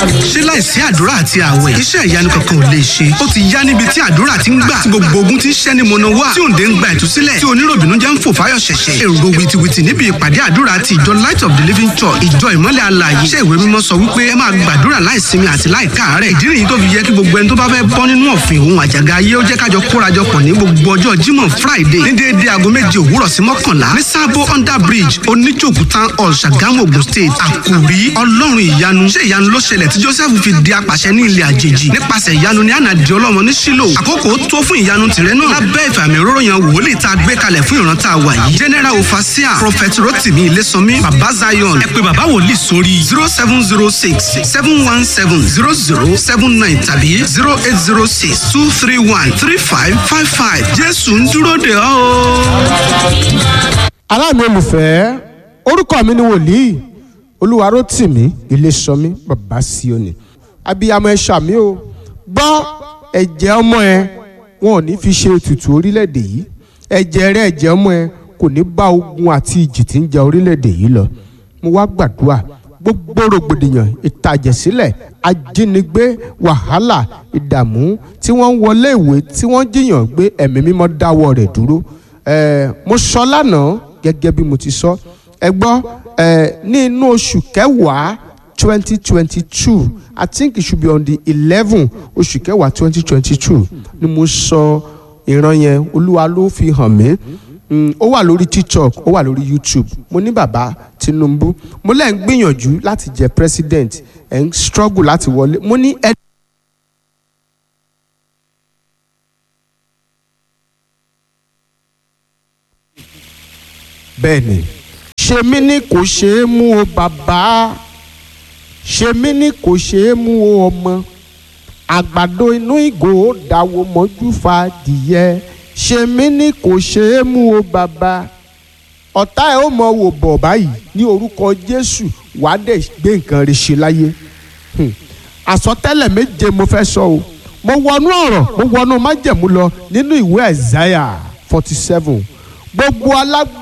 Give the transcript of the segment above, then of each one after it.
ṣé láìsí àdúrà àti àwẹ̀ iṣẹ́ ìyanu kankan ò lè ṣe ó ti yá níbi tí àdúrà ti ń gbà tí gbogbo ogun ti ń ṣẹ́ ni mọ̀nà wá tí òǹdè ń gba ìtúsílẹ̀ tí oníròbìnú jẹ́ ń fò fáyọ̀ ṣẹ̀ṣẹ̀ èrò wìtìwìtì níbi ìpàdé àdúrà ti ìjọ light of the living church ìjọ ìmọ́lẹ̀ alààyè iṣẹ́ ìwé mímọ́ sọ wípé ẹ máa gbàdúrà láìsinmi àti láìkáàárẹ̀ ìdí nìyí tó fi yẹ kí gbogbo ẹni tó bá fẹ́ bọ́ nínú ọ̀fìn òun àjàgà ayé ó jẹ́ kájọ kórajọpọ̀ ní gbogbo ọjọ́ jímọ̀ friday ní déédéé aago méje òwúrọ̀ sí mọ́kànlá ní sábó under bridge oníjòkú town hall ṣàgámù ogun state àkòrí ọlọ́run ìyanu ṣé ìyanu ló ṣẹlẹ̀ tí joseph fi di apàṣẹ ní ilẹ̀ àjèjì nípasẹ̀ ìyanu ní ànàdì ọlọ́mọ ní sílò àkókò tó fún ìyanu tìrẹ náà lábẹ́ ìfàmì òróró yan wòlíì tá a gbé kalẹ̀ fún ìran tá a wà yìí general ofasia prophet rotimi ilésànmí baba zion ẹ pé baba wòlíì sórí zero seven zero six seven one seven zero zero seven nine tàbí zero eight zero six two three one three five five five jésù ń dúró de ọ́ o. aláàmì olùfẹ́ orúkọ mi ni wòlíì olúwarótìmí iléṣọmí bàbá síòní abiyamọ ẹ ṣàmì o gbọ́ ẹ̀jẹ̀ ọmọ ẹ wọn ò ní fi ṣe ètùtù orílẹ̀-èdè yìí ẹ̀jẹ̀ rẹ ẹ̀jẹ̀ ọmọ ẹ kò ní bá ogun àti ìjì tí ń ja orílẹ̀-èdè yìí lọ mo wá gbàdúrà gbogbo rògbòdìyàn ìtàjẹ̀sílẹ̀ ajínigbé wàhálà ìdààmú tí wọ́n ń wọlé ìwé tí wọ́n jiyàn gbé ẹ̀mí mímọ́ dáwọ́ rẹ̀ dúró ẹ̀ẹ́ mo sọ lánàá gẹ́gẹ́ bí mo ti sọ ẹ gbọ́ ẹ̀ ní inú oṣù kẹwàá twenty twenty two i think it should be on the eleven oṣù kẹwàá twenty twenty two ni mo sọ ìran yẹn olúwa ló fi hàn mí Mm, ó wà lórí tiktok ó wà lórí youtube mo ní bàbá tinubu mo lẹ́ ń gbìyànjú láti jẹ president ẹ̀ ń struggle láti wọlé mo ní ẹ. bẹ́ẹ̀ni ṣe mí ní kò ṣeé mú o bàbá ṣe mí ní kò ṣeé mú o ọmọ àgbàdo inú ìgò ó dáwọ́ mọ́jú fa dìyẹ ṣe mí ní kò ṣeé mú o bàbá ọ̀tá ẹ̀ ó mọ wò bọ̀ báyìí ní orúkọ jésù wàá dẹ̀ gbé nǹkan rẹ̀ ṣe láyé Hmm. àsọtẹ́lẹ̀ méje mo fẹ́ sọ o mo wọnú ọ̀rọ̀ mo wọnú májẹ̀mú lọ nínú ìwé ẹ̀záyà forty seven gbogbo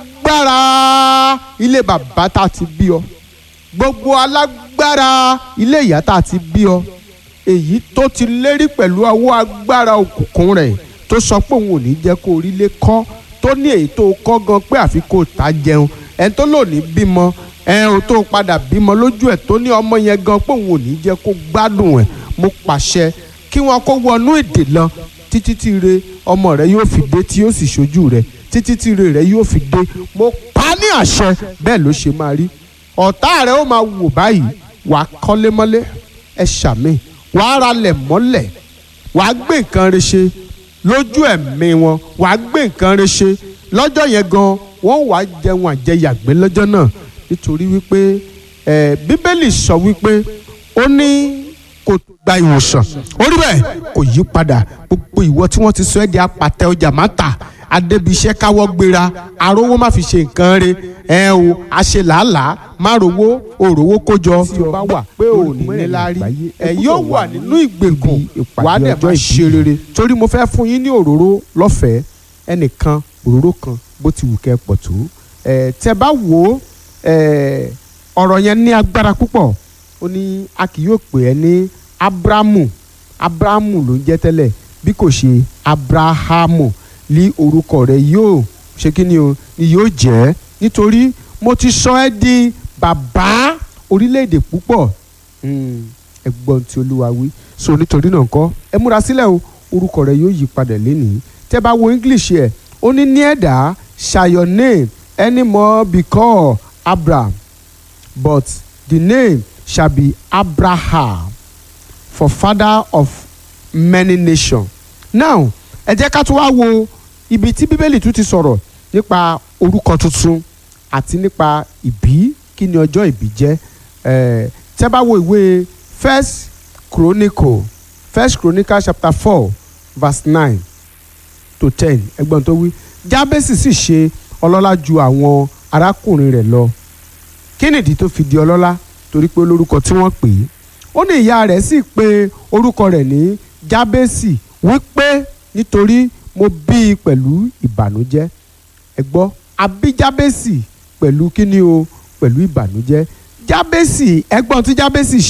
alágbára ilé bàbá tá a ti bí ọ gbogbo alágbára ilé ìyá tá a ti bí ọ èyí tó ti lérí pẹ̀lú ọwọ́ agbára òkùnkùn rẹ̀ tó sọ pé òun ò ní jẹ́ kó orílẹ̀ kọ́ tó ní èyí tó kọ́ gan pé àfi kó ta jẹun ẹni tó lò ní bímọ ẹn o tó padà bímọ lójú ẹ̀ tó ní ọmọ yẹn gan pé òun ò ní jẹ́ kó gbádùn ẹ̀ mo pàṣẹ kí wọn kó wọnú èdè lọ títí tí re ọmọ rẹ yóò fi dé tí yóò sì ṣojú rẹ títí tí re rẹ yóò fi dé mo pa ní àṣẹ bẹ́ẹ̀ ló ṣe máa rí ọ̀tá rẹ ó máa wò báyìí wàá kọ́lé mọ́lé ẹ ṣàmì wàá ralẹ̀ mọ́lẹ̀ wàá gbé nǹkan rẹ ṣe lójú ẹ̀mí wọn wàá gbé nǹkan rẹ ṣe lọ́jọ́ yẹn gan wọ́n wàá jẹun àjẹyàgbé lọ́jọ́ náà nítorí wípé ẹ̀ bíbélì sọ wípé ó ní kò tó gba ìwòsàn orí bẹ́ẹ̀ kò yí padà gbogbo ìwọ tí wọ́n ti sọ ẹ́ di apàtẹ ọjà má tà adébíṣẹ́ káwọ́ gbéra arówó má fi ṣe nǹkan re ẹ o àṣẹ làálàá má rówó òrówó kójọ tí o bá wà pé ò ní níláárí ẹ yóò wà nínú ìgbèkùn wà á dẹ̀ máa ṣe rere torí mo fẹ́ fún yín ní òróró lọ́fẹ̀ẹ́ ẹnìkan òróró kan bó ti wù kẹ́ pọ̀ tó ẹ tẹ́ bá wò ó ẹ ọ̀rọ̀ yẹn ní agbára púpọ̀ ó ní a kì yóò pè ẹ́ ní abrahamu abrahamu ló ń jẹ́ tẹ́lẹ̀ bí kò ṣe abrahamu ní orúkọ rẹ̀ yóò ṣe kí ni o ni yóò jẹ́ nítorí mo ti sọ ẹ́ di bàbá orílẹ̀-èdè púpọ̀ ẹ̀gbọ́n tí olúwa wí so nítorí náà kọ́ ẹ múra sílẹ̀ o orúkọ rẹ̀ yóò yí padà lénìí tẹ́ bá wo english ẹ̀ ó ní ní ẹ̀dá shall your name anymore be called abraham but the name shall be abraham for father of many nations now ẹ jẹ́ ká tún wá wo ibi tí bíbélì tún ti sọ̀rọ̀ nípa orúkọ tuntun àti nípa ìbí kí ni ọjọ́ ìbí jẹ́ ẹ̀ tẹ́ bá wo ìwé first chronicle first chronicle chapter four verse nine to ten ẹgbọ́n tó wí jábẹ́sì sì ṣe ọlọ́lá ju àwọn arákùnrin rẹ̀ lọ kí nìdí tó fi di ọlọ́lá torí pé olórúkọ tí wọ́n pè é ó ní ìyá rẹ̀ sì pe orúkọ rẹ̀ ní jábẹ́sì wípé nítorí mo bí i pẹ̀lú ìbànújẹ́ ẹ gbọ́ a bí jábẹ́sì pẹ̀lú kíni o pẹ̀lú ìbànújẹ́ jábẹ́sì ẹgbọ́n tí jábẹ́sì ṣe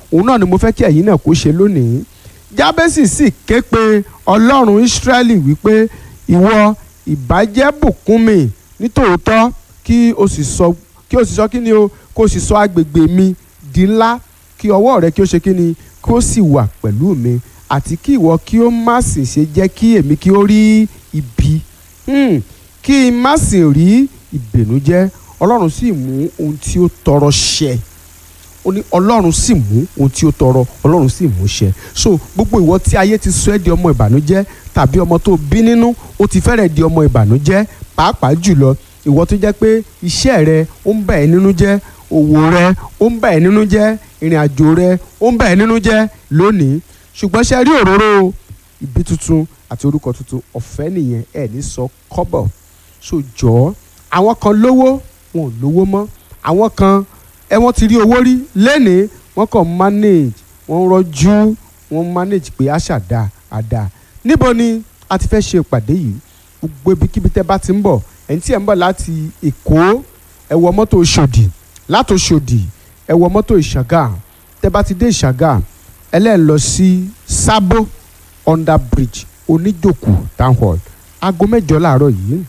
òun náà ni mo fẹ́ kí ẹ̀yin náà kó ṣe lónìí jábẹ́sì sì ké pe ọlọ́run ísírẹ́lì wípé ìwọ ìbàjẹ́ bùkún mi nítòótọ́ kí o sì sọ kí o sì sọ kí ni o kó o sì sọ agbègbè mi di ńlá kí ọwọ́ rẹ kí o ṣe kí ni kí o sì wà pẹ̀lú mi àti kí ìwọ kí o má sì ṣe jẹ́ kí èmi kí o rí ibi Hmm, kí n má sì rí ìbìnújẹ́ ọlọ́run sì mú ohun tí ó tọrọ ṣẹ ó ní ọlọ́run sì mú ohun tí ó tọrọ ọlọ́run sì mú ṣẹ so gbogbo ìwọ tí ayé ti sọ ẹ́ di ọmọ ìbànújẹ́ tàbí ọmọ tó bí nínú ó ti fẹ́rẹ̀ di ọmọ ìbànújẹ́ pàápàá jùlọ ìwọ tó jẹ́ pé iṣẹ́ rẹ ó ń bà ẹ́ nínú jẹ́ òwò rẹ ó ń bà ẹ́ nínú jẹ́ ìrìn àjò rẹ ó ń bà ẹ́ nínú jẹ́ lónìí ṣùgbọ́n ṣe rí òróró ìbí tuntun àti orúkọ tuntun ọ̀fẹ́ nìyẹn ẹ̀ ní sọ kọ́bọ̀ so jọ̀ọ́ àwọn kan lówó wọn ò lówó mọ́ àwọn kan ẹ wọ́n ti rí owó rí lẹ́nìí wọ́n kàn manage wọ́n rọ́jú wọ́n manage pé àṣà dá àdá níbo ni a ti fẹ́ ṣe ìpàdé yìí gbogbo ibikíbi tẹ́ bá ti ń bọ̀ ẹ̀yin tí ẹ̀ ń bọ̀ láti Èkó ẹ wọ mọ́tò Òṣòdì láti Òṣòdì ẹ wọ mọ́tò Ìṣàgà tẹ́ bá ti dé Ìṣàgà ẹlẹ́ẹ̀ lọ sí Sábó under bridge Oníjòkó town hall aago mẹ́jọ láàárọ̀ yìí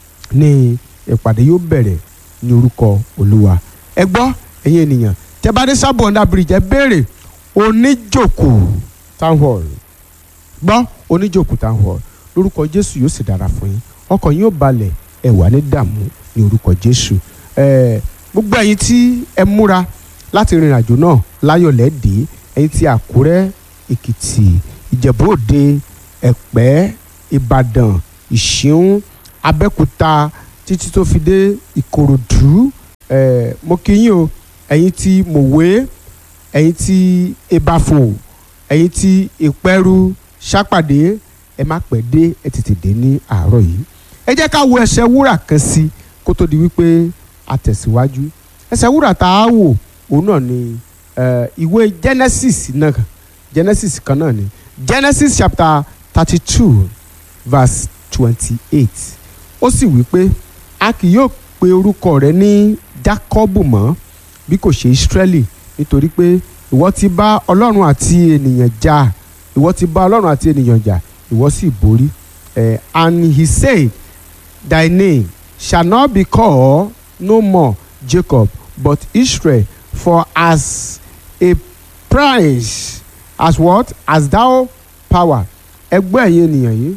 ni ìpàdé yóò bẹ̀rẹ̀ ní orúkọ Olúwa ẹ gbọ́ ẹ̀yin ènìyàn tẹ́ bá dé Sábó under bridge ẹ béèrè Oníjòkó town hall gbọ́ Oníjòkó town hall lórúkọ Jésù yóò sì dára fún yín ọkàn yín ó balẹ̀ ẹ wà ní dààmú ní orúkọ Jésù ẹ gbogbo ẹ̀yin tí ẹ múra láti rìnrìn àjò náà láyọ̀ lẹ́dẹ̀ẹ́ ẹ̀yin tí Àkúrẹ́ Èkìtì Ìjẹ̀bú Òde Ẹ̀pẹ́ Ìbàdàn Ìṣíún Abẹ́òkúta títí tó fi dé Ìkòròdú ẹ mo kí yín o ẹ̀yin tí Mòwe ẹ̀yin tí Ìbàfò ẹ̀yin tí Ìpẹ́rù Ṣàpàdé ẹ má pẹ́ dé ẹ tètè dé ní àárọ̀ yìí ẹ jẹ́ ká wo ẹsẹ̀ wúrà kan sí kó tó di wípé a tẹ̀síwájú ẹsẹ̀ wúrà tá a wò òun náà ni eh, ìwé Genesis náà Genesis kan náà ni Genesis chapter thirty two verse twenty eight ó sì wí pé a kì yóò pe orúkọ rẹ ní Jákọ́bù mọ́ bí kò ṣe Ísírẹ́lì nítorí pé ìwọ ti bá Ọlọ́run àti ènìyàn jà ìwọ ti bá Ọlọ́run àti ènìyàn jà ìwọ sì borí eh, and he said thy name shall not be called no more Jacob but Israel for as a price as what as thou power ẹgbẹ́ ẹ̀yin ènìyàn yìí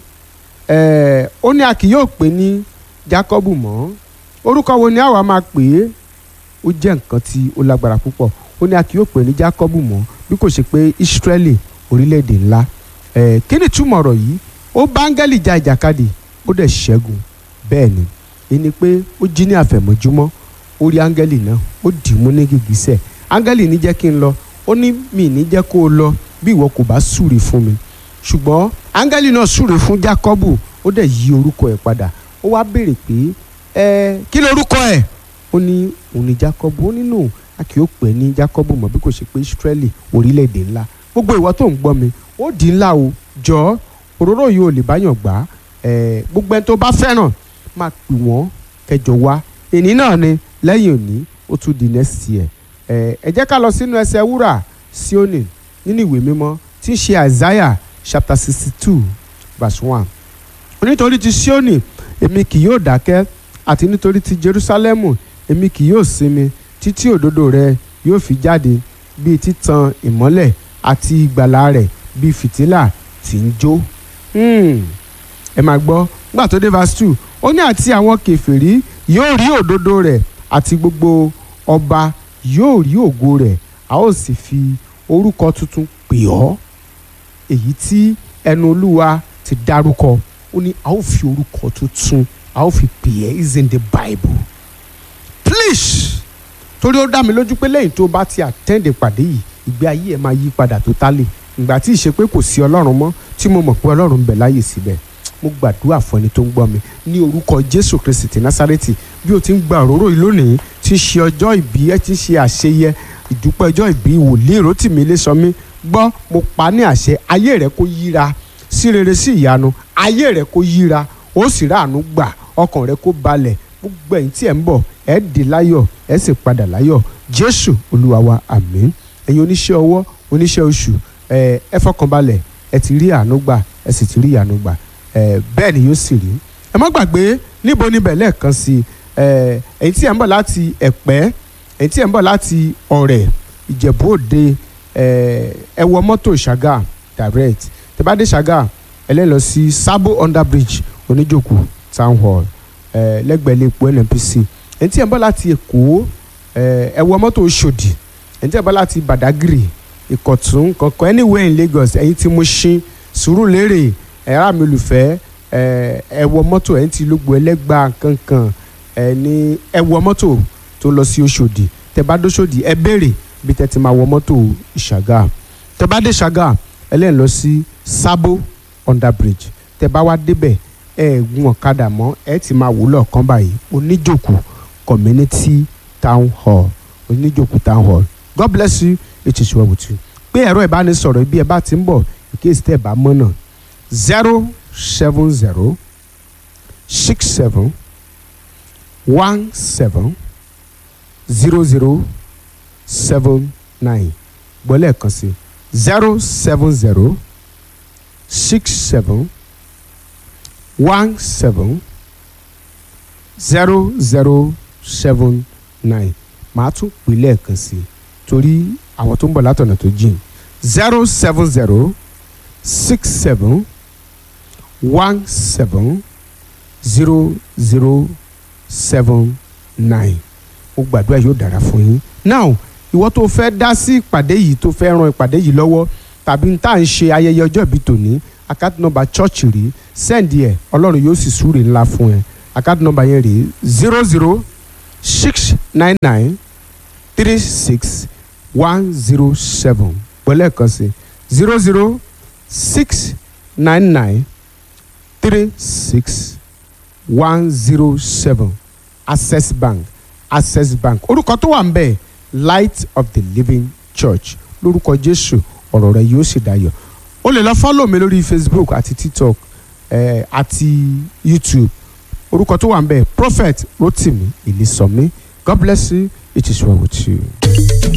eh, ó ní a kì yóò pè ní Jacob mọ́ orúkọ wo ni àwa máa pè é ó jẹ́ nǹkan tí ó lágbára púpọ̀ ó ní a kì yóò pè ní Jacob mọ́ bí kò ṣe pé Israeli orílẹ̀-èdè ńlá eh, kí ni túmọ̀ ọ̀rọ̀ yìí ó bá áńgẹ́lì ja ìjàkadì ó dẹ̀ ṣẹ́gun bẹ́ẹ̀ ni ẹni pé ó jí ní àfẹ̀mọ́júmọ́ ó rí áńgẹ́lì náà ó dì í mú ní gìgísẹ̀ áńgẹ́lì ní jẹ́ kí n lọ ó ní mi ní jẹ́ kó o lọ bí ìwọ kò bá súre fún mi ṣùgbọ́n áńgẹ́lì náà súre fún Jákọ́bù ó dẹ̀ yí orúkọ ẹ̀ padà ó wá béèrè pé ẹ kí ló orúkọ ẹ̀ ó ní òun ní Jákọ́bù ó nínú a kì í pè ní Jákọ́bù mọ́ bí kò ṣe pé Ísírẹ́lì orílẹ̀-èdè ńlá gbogbo ìwọ tó ń gbọ́ mi ó di ńlá o jọ̀ọ́ òróró yìí ò lè báyàn gbà ẹ gbogbo ẹni tó bá fẹ́ràn máa pè wọ́n kẹjọ wá èní náà ni lẹ́yìn òní ó tún di next year ẹ ẹ jẹ́ ká lọ sínú ẹsẹ̀ wúrà Síónì nínú ìwé mímọ́ tí ń ṣe Isaiah chapter sixty two verse one nítorí ti Síónì èmi kì yóò dákẹ́ àti nítorí ti Jerúsálẹ́mù èmi kì yóò sinmi títí òdodo rẹ yóò fi jáde bíi títan ìmọ́lẹ̀ àti ìgbàlà rẹ̀ bíi fìtílà tí ń jó ẹ máa gbọ́ nígbà tó dé verse two ó ní àti àwọn kèfèrí yóò rí òdodo rẹ̀ àti gbogbo ọba yóò rí ògo rẹ̀ a ó sì fi orúkọ tuntun pè ọ́ èyí tí ẹnu olúwa ti dárúkọ ó ní a ó fi orúkọ tuntun a ó fi pè ẹ́ is in the bible please torí ó dá mi lójú pé lẹ́yìn tó bá ti attend ìpàdé yìí ìgbé ayé ẹ̀ máa yí padà totally ìgbà tí ìṣe pé kò sí ọlọ́run mọ́ tí mo mọ̀ pé ọlọ́run ń bẹ láyè síbẹ̀ mo gbàdúrà fún ẹni tó ń gbọ́ mi ní orúkọ jésù kristi ti násárẹ́tì bí o ti ń gba òróró yìí lónìí tí ń ṣe ọjọ́ ìbí ẹ ti ń ṣe àṣeyẹ ìdúpẹ́ ọjọ́ ìbí wòlíì Rótìmí Ilésanmí gbọ́ mo pa ní àṣẹ ayé rẹ kó yíra sí rere sí ìyanu ayé rẹ kó yíra ó sì ráàánú gbà ọkàn rẹ kó balẹ̀ gbogbo ẹ̀yin tí ẹ̀ ń bọ̀ ẹ̀ dé láyọ̀ ẹ̀ sì padà láyọ̀ jésù olúwa wa àmín ẹ̀yin oníṣẹ́ ọwọ́ oníṣẹ́ oṣù ẹ ẹ fọkànbalẹ̀ ẹ ti rí àánú gbà ẹ sì ti rí àánú gbà ẹ bẹ́ẹ̀ ni yóò sì rí ẹ má gbàgbé níbo níbẹ̀ lẹ́ẹ̀kan sí ẹ ẹ̀yin tí ẹ̀ ń bọ̀ láti ẹ̀pẹ́ ẹ̀yin tí ẹ̀ ń bọ̀ láti ọ̀rẹ́ ìjẹ̀bú òde ẹ ẹ wọ mọ́tò ṣàgà direct tẹ́ bá dé ṣàgà ẹ lẹ́ lọ sí sabo under bridge oníjòkó town hall ẹ lẹ́gbẹ̀ẹ́ ilé epo nnpc ẹ̀yin tí ẹ̀ ń bọ̀ láti èkó ẹ ẹ wọ mọ́tò Òṣòdì ẹ̀yin tí ẹ̀ ń bọ̀ láti Badagry Ìkọ̀tún kankan anywhere in Lagos ẹ̀yin tí Mushin Sùúrùlérè ẹ̀rá mi olùfẹ́ ẹ ẹ wọ mọ́tò ẹ̀yin tí Lógbò Ẹlẹ́gbà kankan ẹ ní ẹ wọ mọ́tò tó lọ sí Òṣòdì tẹ́ bá dóṣòdì ẹ béèrè bí tẹ́ ti máa wọ mọ́tò Ìṣàgà tẹ́ bá dé Ṣàgà ẹ lẹ́yìn lọ sí Sabo under bridge tẹ́ bá wá débẹ̀ ẹ gun ọ̀kadà mọ́ ẹ ti máa wúlọ̀ kan báyìí oníjòkó community town hall oníjòkó town hall god bless you it is well with you pé ẹ̀rọ ìbánisọ̀rọ̀ ibi ẹ̀ bá ti ń bọ̀ ìkéyìí tẹ̀ bá mọ́nà zero seven zero six seven one seven zero zero seven nine gbọ́lẹ̀ kan sí zero seven zero six seven one seven zero zero seven nine màá tún pè lẹ́ẹ̀kan sí i torí àwọn tó ń bọ̀ látọ̀nà tó jìn zero seven zero six seven one seven zero zero seven nine mo gbàdúrà yóò dára fún yín now ìwọ tó fẹ́ dá sí ìpàdé yìí tó fẹ́ ran ìpàdé yìí lọ́wọ́ tàbí tá à ń ṣe ayẹyẹ ọjọ́ ìbí tòní àkáàtì nọ́mbà chọ́ọ̀chì rí sẹ́ǹdì ẹ̀ ọlọ́run yóò sì súre ńlá fún ẹ àkáàtì nọ́mbà yẹn rí zero zero six nine nine three six one zero seven gbọ́lẹ̀ kan sí zero zero six nine nine three six one zero seven access bank access bank orúkọ tó wà ń bẹ̀ light of the living church lórúkọ jésù ọ̀rọ̀ rẹ yóò sì dayọ̀ o lè lọ fọ́lọ̀ mi lórí facebook àti tiktok eh, àti youtube orúkọ tó wà ń bẹ̀ prophet rotimi ìlísọ̀mí god bless you it is well with you.